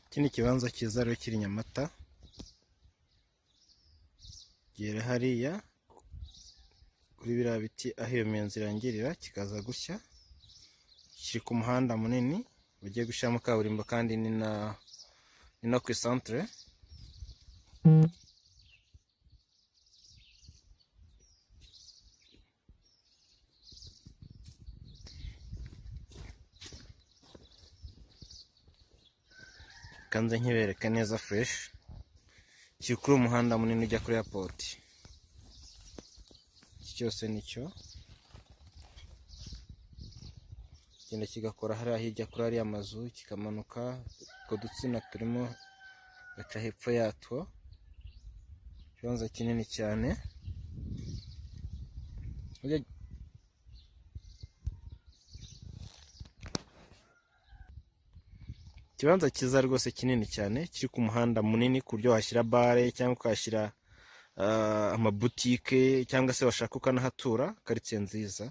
Iki ni ikibanza cyiza rero kiri Nyamata gera hariya kuri biriya biti aho iyo miyenzi irangirira kikaza gushya kiri ku muhanda munini bagiye gushyiramo kaburimbo kandi ni na ni no ku isantere kanze nkibereke neza fureshi kiri kuri umuhanda munini ujya kuri eyapoti iki cyose nicyo kigenda kigakora hariya hirya kuri ariya mazu kikamanuka utwo dutsina turimo gaca hepfo yatwo ikibanza kinini cyane Ujya- ikibanza cyiza rwose kinini cyane kiri ku muhanda munini ku buryo washyira bare cyangwa ukahashyira ah, amabutike cyangwa se washaka ukanahatura karitsiye nziza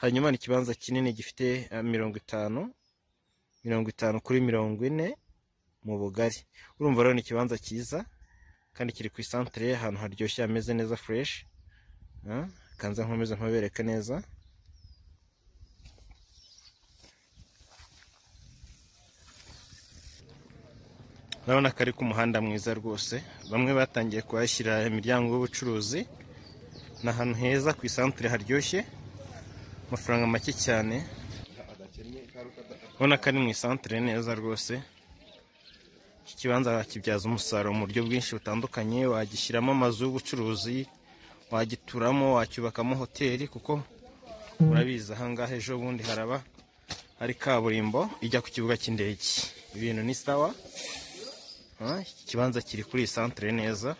hanyuma ni ikibanza kinini gifite ah, mirongo itanu mirongo itanu kuri mirongo ine mu bugari urumva rero ni ikibanza cyiza kandi kiri ku isantere ahantu haryoshye hameze neza fureshi kanze nkomeze ntubereke neza urabona ko ari ku muhanda mwiza rwose bamwe batangiye kuhashyira imiryango y'ubucuruzi ni ahantu heza ku isantere haryoshye amafaranga make cyane urabona ko ari mu isantere neza rwose iki kibanza wakibyaza umusaruro mu buryo bwinshi butandukanye wagishyiramo amazu y'ubucuruzi wagituramo wacyubakamo hoteli kuko urabizi ahangaha ejo bundi haraba hari kaburimbo ijya ku kibuga cy'indege ibintu ni sawa Ah, iki kibanza kiri kuri iyi santere neza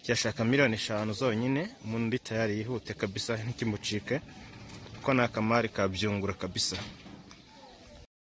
kirashaka miliyoni eshanu zonyine umuntu uri tayari yihute kabisa ntikimucike kuko ni akamari kabyungura kabisa